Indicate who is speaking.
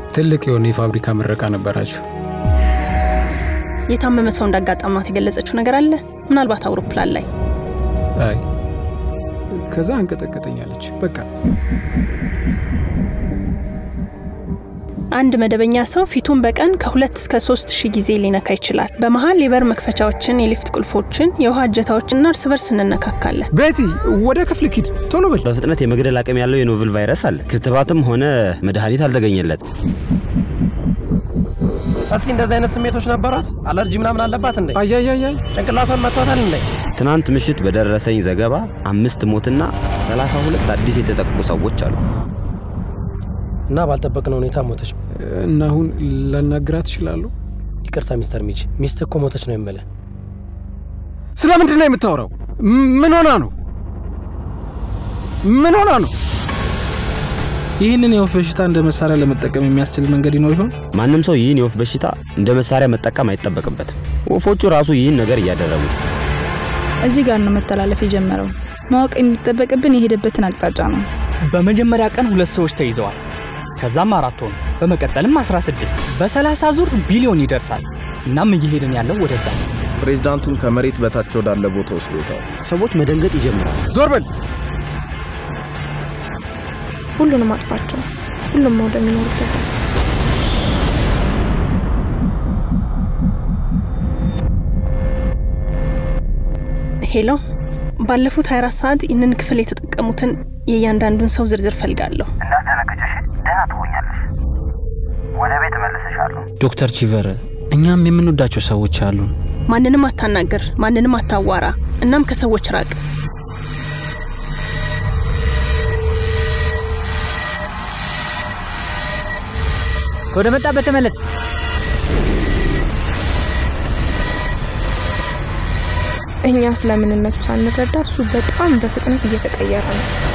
Speaker 1: ትልቅ የሆነ የፋብሪካ ምረቃ ነበራችሁ።
Speaker 2: የታመመ ሰው እንዳጋጠማት የገለጸችው ነገር አለ? ምናልባት አውሮፕላን ላይ
Speaker 1: አይ ከዛ አንቀጠቀጠኛለች። በቃ
Speaker 2: አንድ መደበኛ ሰው ፊቱን በቀን ከሁለት እስከ ሶስት ሺህ ጊዜ ሊነካ ይችላል። በመሀል የበር መክፈቻዎችን፣ የሊፍት ቁልፎችን፣ የውሃ እጀታዎችንና እርስ በርስ እንነካካለን።
Speaker 1: ቤቲ ወደ ክፍል ኪድ ቶሎ በል።
Speaker 3: በፍጥነት የመግደል አቅም ያለው የኖቭል ቫይረስ አለ። ክትባትም ሆነ መድኃኒት አልተገኘለት።
Speaker 4: እስቲ እንደዚህ አይነት ስሜቶች ነበሯት? አለርጂ ምናምን አለባት እንዴ?
Speaker 1: አያያያይ
Speaker 4: ጭንቅላቷን መቷታል እንዴ?
Speaker 3: ትናንት ምሽት በደረሰኝ ዘገባ አምስት ሞትና 32 አዲስ የተጠቁ ሰዎች አሉ።
Speaker 4: እና ባልጠበቅነው ሁኔታ ሞተች።
Speaker 1: እና አሁን ላናግራት እችላለሁ?
Speaker 4: ይቅርታ ሚስተር ሚች፣ ሚስት እኮ ሞተች ነው የምልህ።
Speaker 1: ስለ ምንድን ነው የምታወራው? ምን ሆና ነው? ምን ሆና ነው?
Speaker 5: ይህንን የወፍ በሽታ እንደ መሳሪያ ለመጠቀም የሚያስችል መንገድ ይኖር ይሆን?
Speaker 3: ማንም ሰው ይህን የወፍ በሽታ እንደ መሳሪያ መጠቀም አይጠበቅበትም። ወፎቹ ራሱ ይህን ነገር እያደረጉ ነው።
Speaker 6: እዚህ ጋር ነው መተላለፍ የጀመረው። ማወቅ የሚጠበቅብን የሄደበትን አቅጣጫ ነው።
Speaker 7: በመጀመሪያ ቀን ሁለት ሰዎች ተይዘዋል። ከዛም አራት ሆኑ። በመቀጠልም 16 በ30 ዙር ቢሊዮን ይደርሳል። እናም እየሄድን ያለው ወደዛ ነው።
Speaker 8: ፕሬዝዳንቱን ከመሬት በታች ወዳለ ቦታ ወስዶታል።
Speaker 3: ሰዎች መደንገጥ ይጀምራል።
Speaker 1: ዞር በል።
Speaker 9: ሁሉንም አጥፋቸው። ሁሉም መውደም ይኖርበታል።
Speaker 2: ሄሎ፣ ባለፉት 24 ሰዓት ይህንን ክፍል የተጠቀሙትን የእያንዳንዱን ሰው ዝርዝር ፈልጋለሁ።
Speaker 10: እንዳትደነግጨሽ፣ ደህና ትሆኛለሽ። ወደ ቤት እመልስሻለሁ።
Speaker 5: ዶክተር ቺቨር፣ እኛም የምንወዳቸው ሰዎች አሉን።
Speaker 2: ማንንም አታናግር፣ ማንንም አታዋራ፣ እናም ከሰዎች ራቅ።
Speaker 7: ወደ መጣበት ተመለስ።
Speaker 9: እኛ ስለ ምንነቱ ሳንረዳ እሱ በጣም በፍጥነት እየተቀየረ ነው።